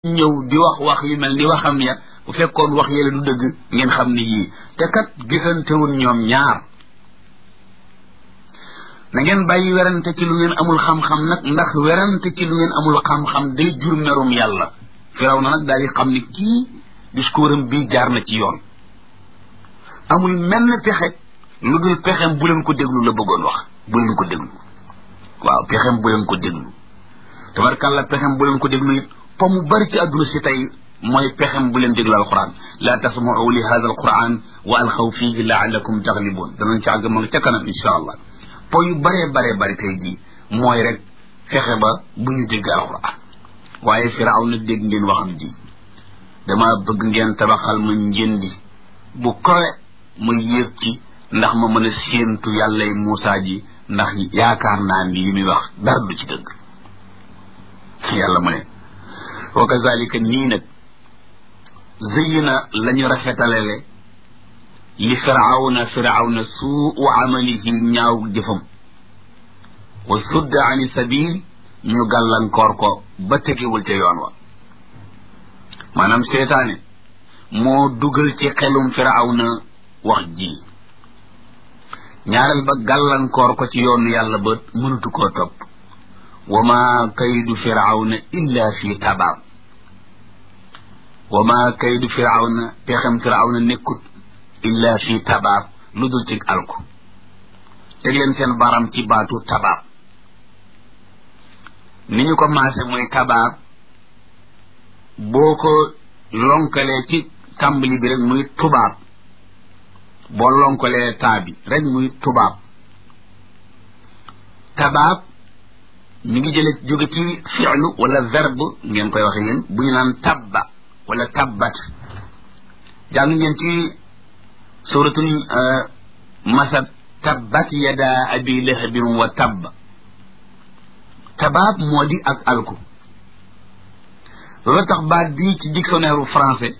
ñëw di wax wax yu mel ni waxam ya bu fekkoon wax yële du dëgg ngeen xam ne yii te kat gisantewul ñoom ñaar na ngeen bàyyi werante ci lu ngeen amul xam-xam nag ndax werante ci lu ngeen amul xam-xam day jur merum yàlla firaw na nag daal di xam ni kii discours am bii jaar na ci yoon amul menn pexe lu dul pexem bu leen ko déglu la bëggoon wax bu leen ko déglu waaw pexem bu leen ko déglu tabarkàlla pexem bu leen ko déglu it po mu bari ci àdduna si tey mooy pexem bu leen déglu alquran laa tasmau li hada alquran wa alxaw fihi laalakum taglibun danañ ci àgg ma nga ca kanam insha allah po yu baree baree bari tey jii mooy rek fexe ba bu ñu dégg alquran waaye firaaw na dégg ngeen waxam ji dama bëgg ngeen tabaxal ma njëndi bu kowe ma yéeg ci ndax ma mën a séentu yàllay Muusaa ji ndax yaakaar naa ni li muy wax dara du ci dëgg yàlla mu ne wa kazalika nii nag zëyina la ñu rafetalele li firawna firawna suu amalihi ñaaw jëfam wa sudda ani sabil ñu gàllankoor ko ba tegewul ca yoon wa maanaam seetaane moo dugal ci xelum firawna wax ji ñaareel ba gàllankoor ko ci yoonu yàlla ba mënatu koo topp wa ma kaydu firawna illa fi tabaab wa ma kaydu firawna pexem firawna nekkut illa fi tabaab lu dul ci alku teg leen seen baram ci baatu tabaab ni ñu ko maase mooy tabaab boo ko lonkalee ci tàmbali bi rek muy tubaab boo lonkalee taa bi rek muy tubaab tabaab mi ngi jële jóge ci fi'lu wala verbe ngeen koy waxe yéen bu ñu naan tabba wala tabbat jàng ngeen ci suratul masad tabbat yada abi lahabin wa tabba tabaab moo di ak alku loolu tax baat bii ci dictionnaire français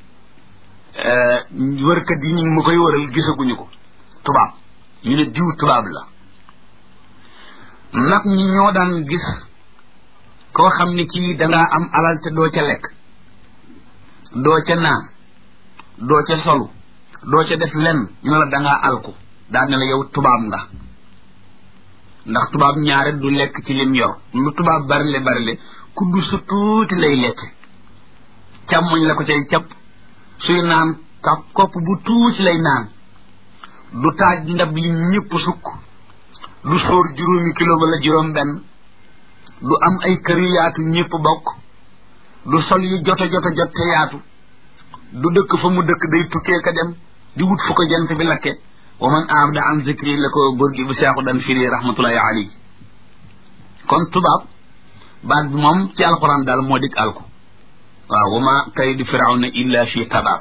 wërkat yi ñu ngi ma koy wëral gisaguñu ko tubaab ñu ne diw tubaab la nag ñi ñoo daan gis koo xam ne kii dangaa am alal te doo ca lekk doo ca naan doo ca solu doo ca def lenn ñu ne la dangaa alku daan ne la yow tubaab nga ndax tubaab ñaare du lekk ci lim yor lu tubaab barile barile kuddu su tuuti lay lekk càmmoñ la ko cay capp suy naan ka kopp bu tuuti lay naan du taaj ndab li ñëpp sukk du sóor juróomi kilo wala juróom benn du am ay kër yu yaatu ñëpp bokk du sol yi joto joto jot te yaatu du dëkk fa mu dëkk day tukkee ka dem di wut fu ko jant bi lakke wa man abda an zikri la ko góor gi bu seexu dan firi rahmatullahi alayhi kon tubaab baat bi moom ci alxuraan daal moo dik alku waaw wa ma kaydu firawna illa fi tabaab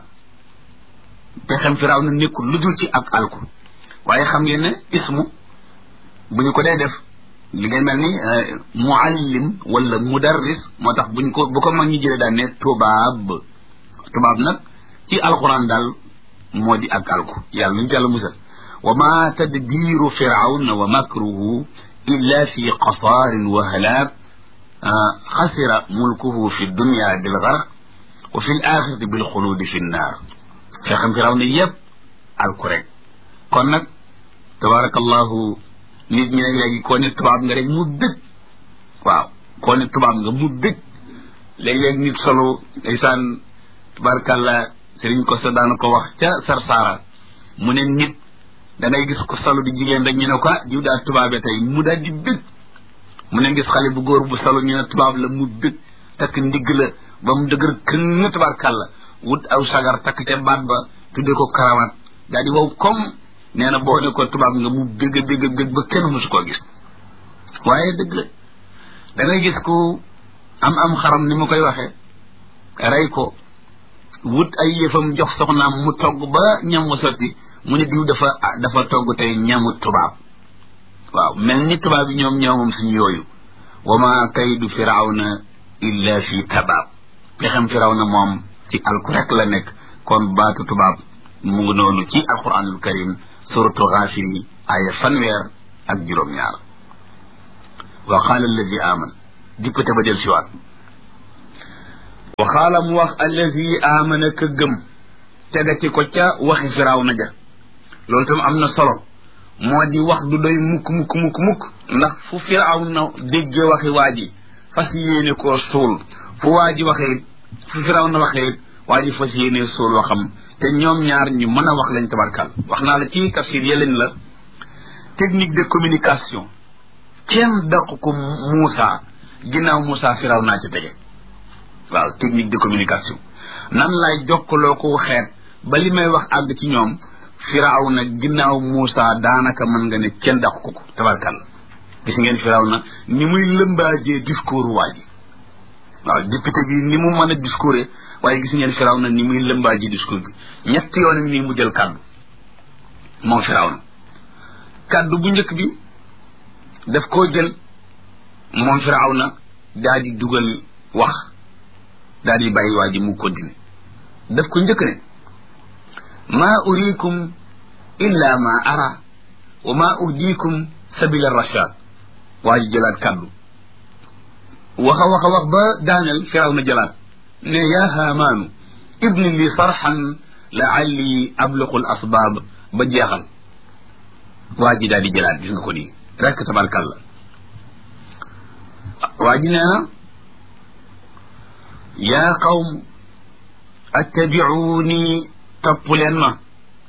pexem firawna nekkul lu dul ci ak alku waaye xam ngeen ne ismu bu ñu ko dee def li ngay mel ni muallim wala mudarris moo tax buñ ko bu ko mag ñi jëlee daan ne tubaab tubaab nag ci alxuraan daal moo di ak alku yàlla nuñu jàll musal wa ma tadbiru firawna wa makruhu illa fi qasaarin wa halaak xasira mulkuhu fi dunya bil garq wa fi l axirati bil xuluudi fi nnaar fexam firawna yëpp alku rek kon nag tabarakallahu nit ñi nag léegi koo ne tubaab nga rek mu dëgg waaw koo ne tubaab nga mu dëgg léeg-léeg nit solo ndeysaan tabarakallah sëriñ ko sa daana ko wax ca sarsaara mu ne nit da ngay gis ko solo di jigéen rek ñu ne ko jiw daal tubaabe tey mu daal di bëgg mu ne gis xale bu góor bu solo ñu ne tubaab la mu bëgg takk ndigg la ba mu dëgër këng tabarkàlla wut aw sagar takk ca baat ba tudde ko karawaat daal di wow comme nee na boo ne ko tubaab nga mu bëgg bëgg bëgg ba kenn musu koo gis waaye dëgg la da ngay gis ku am am xaram ni ma koy waxee rey ko wut ay yëfam jox soxnaam mu togg ba ñam wa sotti mu ne diw dafa dafa togg tey ñamu tubaab waaw mel ni tubaab yi ñoom ñoomam suñu yooyu wa ma kaydu firawna illa fi tabaab pexem firawna moom ci alku rek la nekk kon baatu tubaab mu ngi noonu ci alquranul karim suratu Gaafir yi aya fanweer ak juróom-ñaar wa qaala alladi aman dippate ba del siwaat waxaala mu wax allazi amana ka gëm tegati ko ca waxi firaaw na ja loolu tam am na solo moo di wax du doy mukk mukk mukk mukk ndax fu firaaw na déggee waxi waa ji fas yéene koo suul fu waa ji waxee fu firaaw na waxee waa ji fas yéene suul waxam te ñoom ñaar ñu mën a wax lañ tabarkal wax naa la ci tafsir yeleen la technique de communication kenn daq ko Moussa ginnaaw Moussa firaaw naa ci tege waaw technique de communication nan lay jokkaloo ko xeet ba li may wax àgg ci ñoom firaaw na ginnaaw Moussa daanaka mën nga ne kenn daq ko ko tabarkal gis ngeen firaaw na ni muy lëmbaajee discours waa ji waaw député bi ni mu mën a discours waaye gis ngeen firaw na ni muy lëmbaaji discours bi ñetti yoon nii mu jël kàddu moom firaw na kàddu bu njëkk bi daf koo jël moom firaw na daa di dugal wax daa di bàyyi waa ji mu continue daf ko njëkk ne maa urikum illa ma ara wa ma uhdikum sabila rashad waa ji jëlaat kàddu waxa waxa wax ba daaneel firaw na jëlaat ne yaa haamaanu ibni li sarxan laalli abluqu l asbaab ba jeexal waa ji daal di jëlaat gis nga ko nii rekk tabarkalla waa ji nee na yaa qawm attabicuuni topp leen ma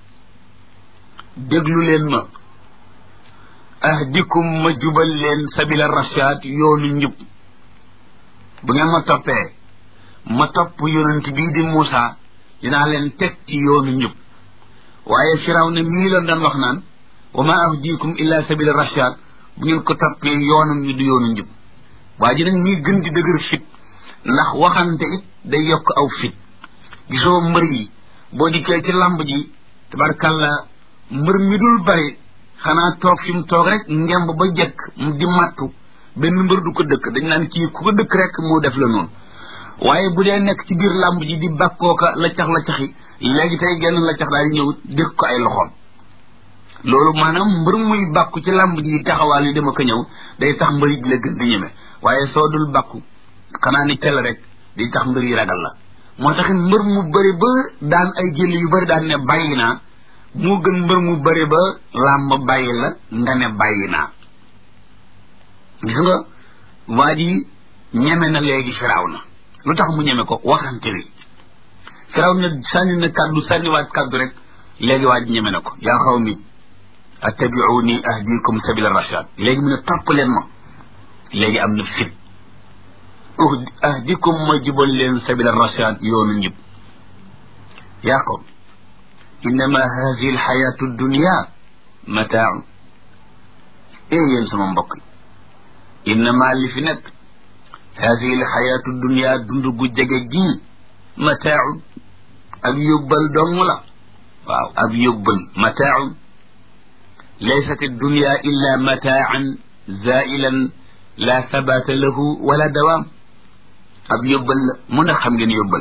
déglu leen ma ahdikum ma jubal leen sabila rashaad yoonu njub bu ngeen ma toppee ma topp yonent bii di Moussa dinaa leen teg ci yoonu njub waaye firaw ne mii la doon wax naan wa ma ahdikum illa sabila rashad bu ngeen ko toppee yoonam ñu du yoonu njub waa ji nag ñuy gën di dëgër fit ndax waxante it day yokk aw fit gisoo mbër yi boo dikkee ci lamb ji tabarkalla mbër mi dul bari xanaa toog fi mu toog rek ngemb ba jekk mu di mattu benn mbër du ko dëkk dañ naan kii ku ko dëkk rek moo def la noonu waaye bu dee nekk ci biir làmb ji di bakkooka la cax la caxi léegi tey genn la cax daal di ñëw dëkk ko ay loxoom loolu maanaam mbër muy bàkku ci làmb ji taxawaal yi dama ko ñëw day tax mbër yi di la gën di ñeme waaye soo dul bàkku xanaa ni tel rek di tax mbër yi ragal la moo taxit mbër mu bëri ba daan ay jël yu bëri daan ne bàyyi naa moo gën mbër mu bëri ba làmb bàyyi la nga ne bàyyi naa gis nga waa ji ñeme na léegi firaaw na lu tax mu ñeme ko waxante wi firaw na sànni na kàddu sànniwaat kàddu rek léegi waa ji ñeme na ko yaa xaw mi attabiuni ahdikum sabila rashad léegi mu ne topp leen ma léegi am na fit ahdikum ma jubal leen sabila rashad yoonu njub yaa xaw innama hadihi alxayatu dunia mataaun ee yéen sama mbokk yi innama li fi nekk hadihi alxayatu dunia dund gu jege gii mataaun ab yóbbal dong la waaw ab yóbbal mataaun laysat addunia illa mataan zailan la sabata lahu wala dawaam ab yóbbal la mun a xam ngeen yóbbal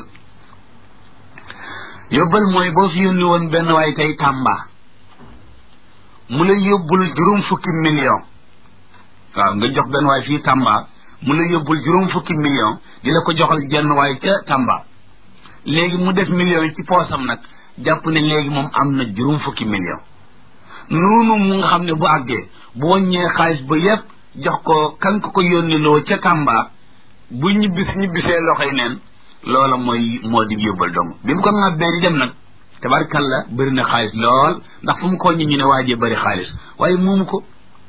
yóbbal mooy boo fi yónni woon benn waay tey Tamba mu la yóbbul juróom fukki million waaw nga jox benn waay fii Tamba mu la yóbbul juróom fukki million di la ko joxal jenn waay ca Tamba léegi mu def million yi ci poosam nag jàpp ne léegi moom am na juróom fukki million noonu mu nga xam ne bu àggee bu wàññee xaalis ba yépp jox ko kan ko ko yónni loo ca Tamba bu ñibbis ñibbisee loxoy neen loola mooy moo di yóbbal dong bi mu ko ŋàbbee di dem nag tabarkalla bëri na xaalis lool ndax fu mu ko ñi ñu ne waajee bëri xaalis waaye moomu ko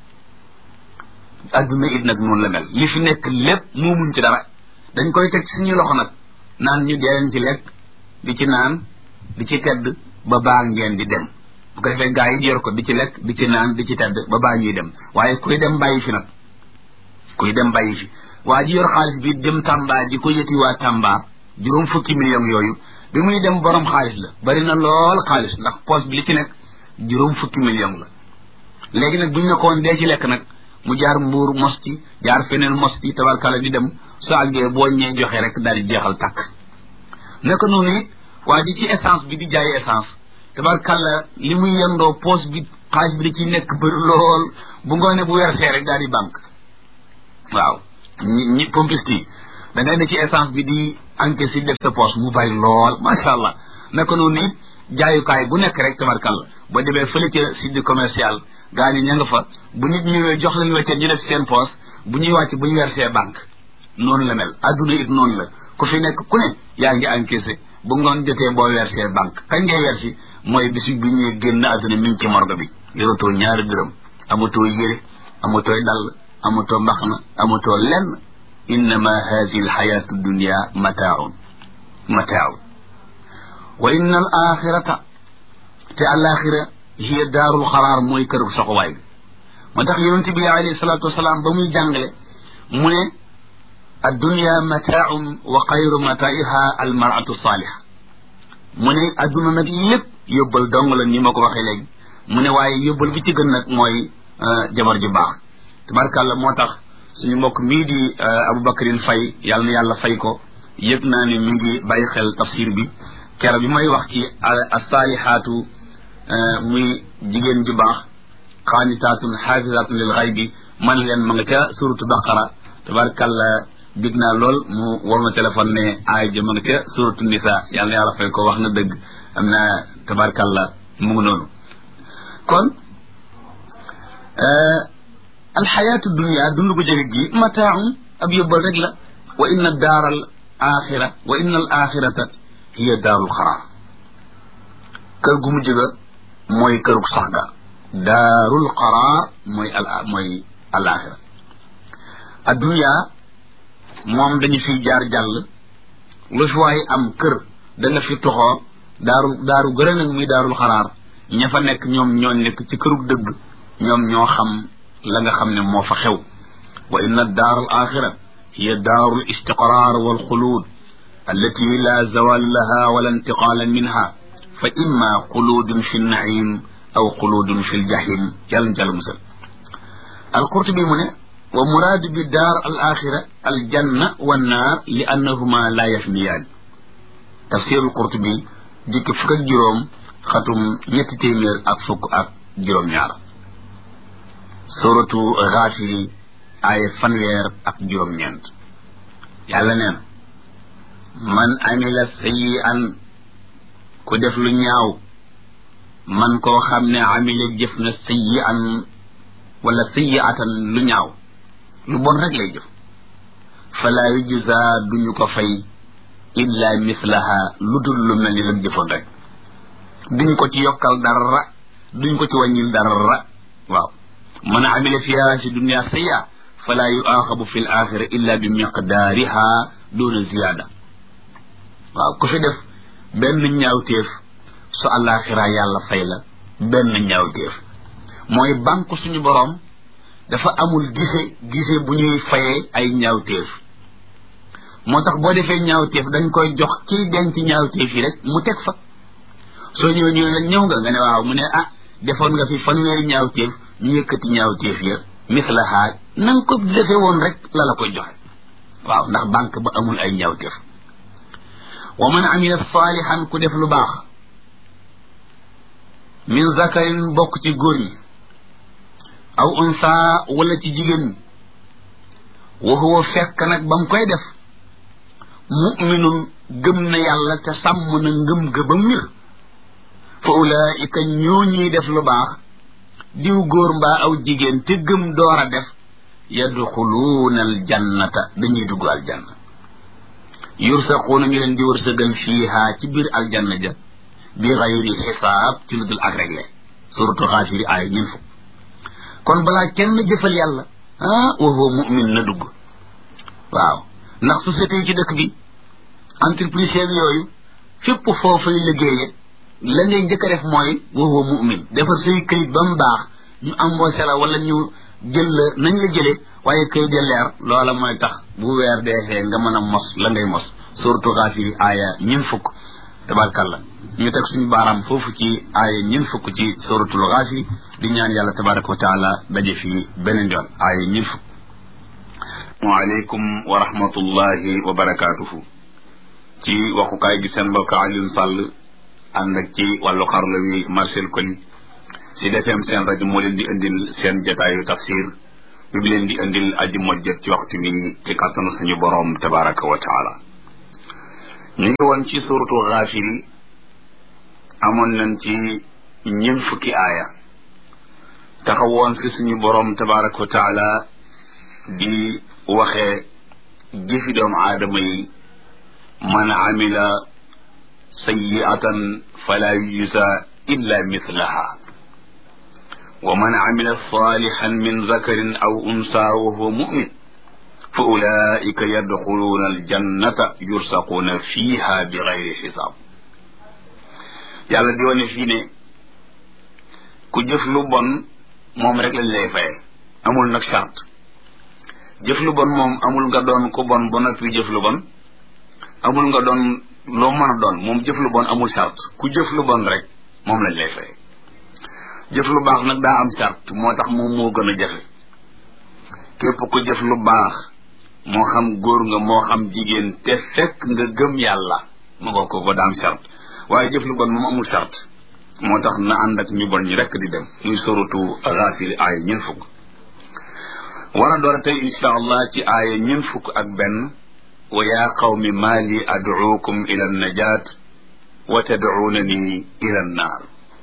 adduna it nag noonu la mel li fi nekk lépp moomuñ ci dara dañ koy teg suñu loxo nag naan ñu dee ci lekk di ci naan di ci tedd ba baa ngeen di dem bu ko defee gaa yi yor ko di ci lekk di ci naan di ci tedd ba baa ñuy dem waaye kuy dem bàyyi fi nag kuy dem bàyyi fi waa ji yor xaalis bi dem Tamba di ko yëti waa Tamba juróom fukki million yooyu bi muy dem borom xaalis la bari na lool xaalis ndax poche bi li ci nekk juróom fukki million la léegi nag bu ñu ne ko woon dee ci lekk nag mu jaar mbuur mos ci jaar feneen mos ci tabarkala di dem su àggee boo ñee joxe rek daal di jeexal takk naka noonu it waa ji ci essence bi di jaay essence tabarkala li muy yendoo poche bi xaalis bi da ciy nekk bëri lool bu ngoone bu wersee rek daal di banque waaw ñi ñi pompiste yi da ngay ne ci essence bi di encaisse yi def sa poche mu bari lool macha allah naka noonu it jaayukaay bu nekk rek tabarkalla ba demee fële ca site commercial gaa ñi ña nga fa bu nit ñëwee jox leen weccet ñu def seen poche bu ñuy wàcc bu ñu versé banque noonu la mel adduna it noonu la ku fi nekk ku ne yaa ngi encaissé bu ngoon jotee boo versé banque kañ ngay versi mooy bisi bi ñuy génn adduna mi ngi ci morgue bi yoratoo ñaari dërëm amatoo yére amatoo dàll amatoo mbaxna amatoo lenn innama hadihi alxayatu dunia mataaun mataaun wa inna al axirata te alaxira hiya daarul xaraar mooy këru soxowaay bi moo tax yonente bi alayhi salatu wasalaam ba muy jàngale mu ne addunia mataaun wa xayru mataiha almaratu saaliha mu ne adduna nag lépp yóbbal dong la ni ma ko waxee léegi mu ne waaye yóbbal bi ci gën nag mooy jabar ju baax tabarkàlla moo tax suñu mbokk mii di Aboubacrine Faye yàlla na yàlla fay ko yëg naa ne mi ngi bàyyi xel tafsir bi kero bi may wax ci asalihaatu muy jigéen ju baax xaanitaatun xaafisaatun lil xaybi man leen ma nga ca suratu baqara tabarkàlla dig naa lool mu war ma téléphone ne aay ja ma nga ca suratu nisa yàlla na yàlla fay ko wax na dëgg am na tabarkàlla mu ngi noonu kon alxayaatu dunia dund gu jege gi mataaun ab yóbbal rek la wa inna daara al axira wa inna al axirata hiya daarul xaraar kër gu mujj ga mooy kërug sax ga daarul xaraar mooy al mooy al axira addunia moom dañu fiy jaar jàll lu fi waaye am kër da nga fi toxoo daaru daaru gërë nag muy daarul xaraar ña fa nekk ñoom ñoo nekk ci kërug dëgg ñoom ñoo xam la nga xam ne moo fa xew wa inna daar al axira hiya daaru l istiqraar wal xuluud allati la zawal laha wala intiqaala minha fa imma xuluudun fi nnaim aw xuluudun fi ljahim yàlla jàll musal alqurtubi mu ne wa muraadu bi daar al axira al janna wa naar li annahuma la yafniyaan tafsir alqurtubi jikki fukk ak juróom xatum ñetti téeméer ak fukk ak juróom-ñaar suratu Gaafiri ay fanweer ak juróom-ñeent yàlla neen man amila sayyi'an ku def lu ñaaw man koo xam ne amila jëf na sayyi'an wala sayyi'atan lu ñaaw lu bon rek lay jëf fala yujza duñu ko fay illa mislaha lu dul lu mel ni lam jëfoon rek duñ ko ci yokkal dara duñ ko ci wàññil dara waaw man amila fiha si dunia sayya fala yuaxabu fi l axira illa bi miqdaariha duna ziyaada waaw ku fi def benn ñaawteef su àllaaxira yàlla fay la benn ñaawteef mooy banque suñu boroom dafa amul gise gise bu ñuy fayee ay ñaawteef moo tax boo defee ñaawteef dañ koy jox kiy denc ñaawteef yi rek mu teg fa soo ñëwee ñu la ñëw nga nga ne waaw mu ne ah defoon nga fi fanweeri ñaawteef ñu yëkkati ñaawteef ya mislaha na nga ko defee woon rek la la koy joxe waaw ndax banque ba amul ay ñaawteef wa man amila saalihan ku def lu baax min zakarin bokk ci góor ñi aw unsa wala ci jigéen ñi wa huwa fekk nag ba mu koy def muminun gëm na yàlla te sàmm na ngëm ga ba mir fa ulaika ñoo ñuy def lu baax diw góor mbaa aw jigéen te gëm door a def yadxuluuna aljannata dañuy dugg aljanna yursaquuna ñu leen di wërsëgal fiiha ci biir aljanna ja bi xayri xisaab ci lu dul ak réglé suratu xaafiri aaya ñun fukk kon balaa kenn jëfal yàlla ah wa huwa mumin na dugg waaw ndax société yi ci dëkk bi entreprise yooyu fépp foofu lay liggéeye la ngay njëkk a def mooy wa huwa mumin defar say këyit ba mu baax ñu embauché la wala ñu jël la nañ la jëlee waaye këyit ya leer loola mooy tax bu weer deexee nga mën a mos la ngay mos surtout xaafiri aaya ñun fukk tabarkalla ñu teg suñu baaraam foofu ci aaya ñun fukk ci suratul xaafiri di ñaan yàlla tabaraka wa taala daje fii beneen yoon aaya ñun fukk waaleykum wa rahmatullahi wa barakaatuhu ci waxukaay gi seen mbokk Alioune Sall ànd ak ci wàllu xarala wi Marcel Koli si defeem seen rajo moo leen di indil seen jataayu tafsir bi bi leen di indil aji mojjat ci waxtu bi ci kàttanu suñu boroom tabaraka wa taala ñu ngi woon ci suratu Gaafiri amoon nañ ci ñeent fukki aaya taxawoon fi suñu boroom tabaraka wa taala di waxee jëfi doomu aadama yi man amila sayiatan fala yujza illa mithlaha wa man amila salihan min zakarin aw unsa wa huwa mumin fa ulaika yadxuluuna aljannata yursaquuna fiha bi gayri xisaab yàlla di wane fii ne ku jëf lu bon moom rek lañ lay faye amul nag charte jëf lu bon moom amul nga doon ku bon ba noppi jëf lu bon amul nga doon loo mën a doon moom jëf lu bon amul charte ku jëf lu bon rek moom lañ lay faye jëf lu baax nag daa am charte moo tax moom moo gën a jafe képp ku jëf lu baax moo xam góor nga moo xam jigéen te fekk nga gëm yàlla ma nga ko ko daa am charte waaye jëf lu bon moom amul charte moo tax na ànd ak ñu bon ñi rekk di dem muy soratu Gaafir aaya ñeent fukk war a door tey insha allah ci aaya ñeent fukk ak benn wa yaa qawmi maa li ad'uukum ila najaat wa tad'uunani ila naar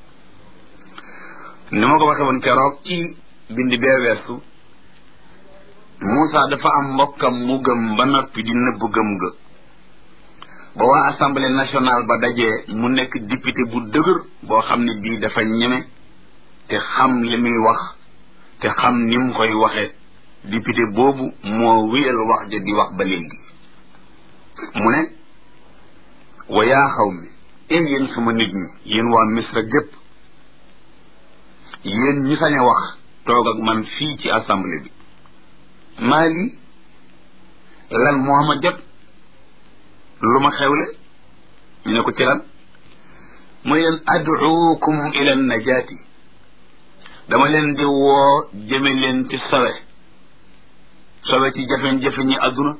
ni ma ko waxee woon keroog ci bind bee weesu Moussa dafa am mbokkam mu gëm ba noppi di nëbb gëm ga ba waa assemblée nationale ba dajee mu nekk député bu dëgër boo xam ne bii dafa ñeme te xam li muy wax te xam ni mu koy waxe député boobu moo wéyal wax ja di wax ba léegi mu ne wa yaa xaw mi en yéen sama nit ñi yéen waa misra gépp yéen ñi sañ a wax toog ak man fii ci assemblée bi maa lii lan moo ma jot lu ma xewle ñu ne ko ci lan mooy leen ad'uukum ila najaati dama leen di woo jëme leen ci sowe sowe ci jafe-jafe ñi àdduna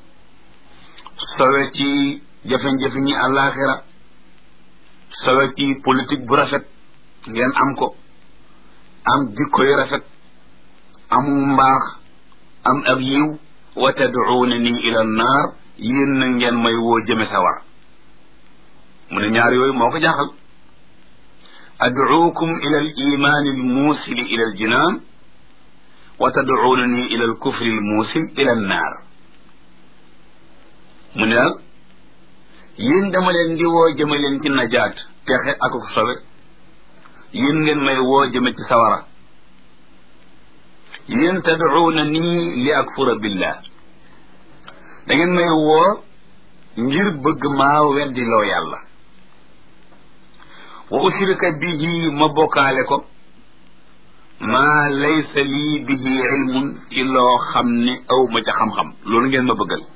sowe ci jafe-jafe ñi àllaaxira sowe ci politique bu rafet ngeen am ko am jikko yu rafet amu mbaax am ab yiw wa tad'uunani ila naar yéen na ngeen may woo jëme sawar mu ne ñaar yooyu moo ko jaaxal ad'uukum ila al imaani al muusili ila al jinaan wa tad'uunani ila al kufri al muusil ila an naar mu ne daal yéen dama leen di woo jëme leen ci najaat texe ak ko sobe yéen ngeen may woo jëme ci sawara yéen tad'uunani li akfura billah da ngeen may woo ngir bëgg maa weddiloo yàlla wa ushrika bihi ma bokkaale ko maa laysa lii bihi ilmun ci loo xam ne aw ma ca xam-xam loolu ngeen ma bëggal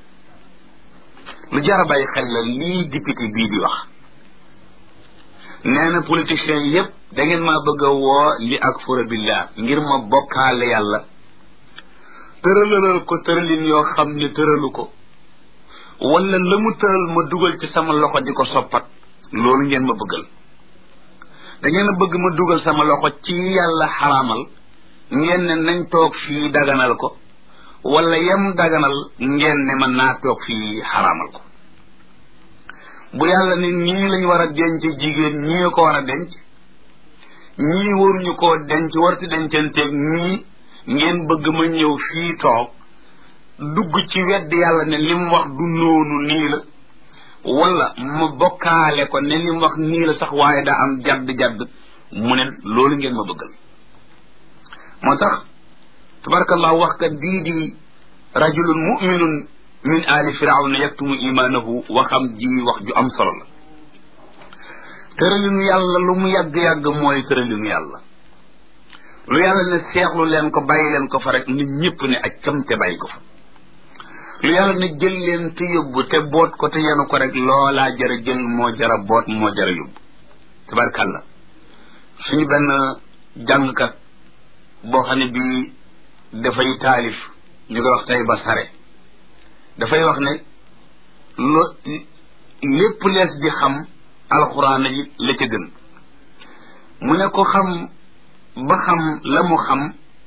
lu jar a bàyyi xel la lii député bii di wax nee na politiciens yépp da ngeen maa bëgg a woo li akfura billah ngir ma bokkaale yàlla tëralalal ko tëralin yoo xam ne tëralu ko wala la mu tëral ma dugal ci sama loxo di ko soppat loolu ngeen ma bëggal da ngeen a bëgg ma dugal sama loxo ci yàlla xaraamal ngeen ne nañ toog fii daganal ko wala yem daganal ngeen ne man naa toog fii xaraamal ko bu yàlla ne ñii lañ war a denc jigéen ñii ko war a denc ñii waruñu koo denc warti dencanteeg ñii ngeen bëgg ma ñëw fii toog dugg ci wedd yàlla ne li mu wax du noonu nii la wala ma bokkaale ko ne li mu wax nii la sax waaye daa am jadd-jadd mu ne loolu ngeen ma bëggal moo tax tabarakallah wax kat bii di rajulun muminun min ali firawna yaktumu imaanahu waxam ji wax ju am solo la tëralinu yàlla lu mu yàgg-yàgg mooy tëralinu yàlla lu yàlla ne seexlu leen ko bàyyi leen ko fa rek nit ñëpp ne ak cam te bàyyi ko fa lu yàlla ne jël leen te yóbbu te boot ko te yenu ko rek loolaa jara jël moo jara boot moo jara yóbbu tabarkàlla suñu benn jàngkat boo xam ne bii dafay taalif ñu koy wax tey ba sare dafay wax ne lo lépp lees di xam alxuraan yi la ca gën mu ne ko xam ba xam la mu xam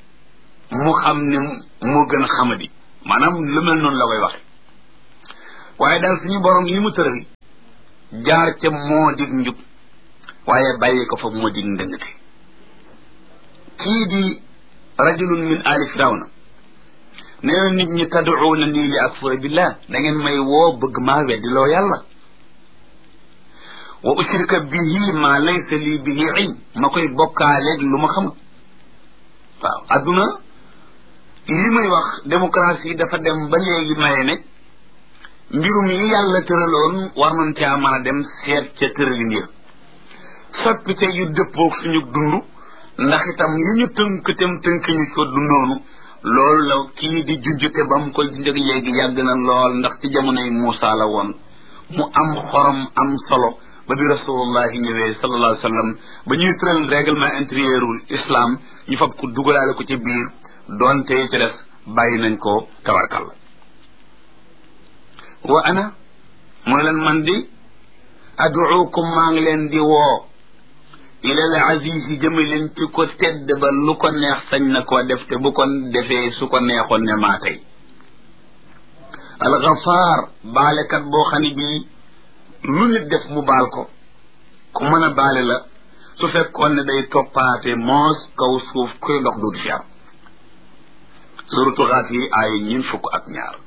mu xam ne moo gën a xamadi maanaam lu mel noonu la koy waxe waaye daal suñu borom li mu tëral jaar ca moo dig njub waaye bàyyi ko fa moo dig ndëngate kii di rajulun min ali firawna nee na nit ñi tad'uuna nii li akfura billah da ngeen may woo bëgg maa weddi loo yàlla wa ushrika bihi ma laysa lii bihi ilm ma koy bokkaaleeg lu ma xamul waaw adduna li muy wax démocratie dafa dem ba léegi maye ne mbirum yi yàlla tëraloon war nañ caa mën a dem seet ca tëralin ya soppite yu dëppoog suñu dund ndax itam li ñu tënk tem tënk ñu ko dundoonu loolu la kii di junjute ba mu koy junjëg léegi yàgg na lool ndax ci jamonoy Muusa la woon mu am xorom am solo ba bi rasulullahi ñëwee sallallahu alayhi wa sallam ba ñuy tëral règlement intérieurul islam ñu fab ko dugalaale ko ci biir doonte ci des bàyyi nañ ko tabarkalla wa ana mooy leen man di aduukum maa ngi leen di woo ilal aziz yi jëme leen ci ko tedd ba lu ko neex sañ na koo def te bu ko defee su ko neexoon ne maa tey alxafaar baalekat boo xam ne bii lu nit def mu baal ko ku mën a baale la su fekkoon ne day toppaate moos kaw suuf kuy dox duutu fi am suratu xaaf yi ay ñun fukk ak ñaar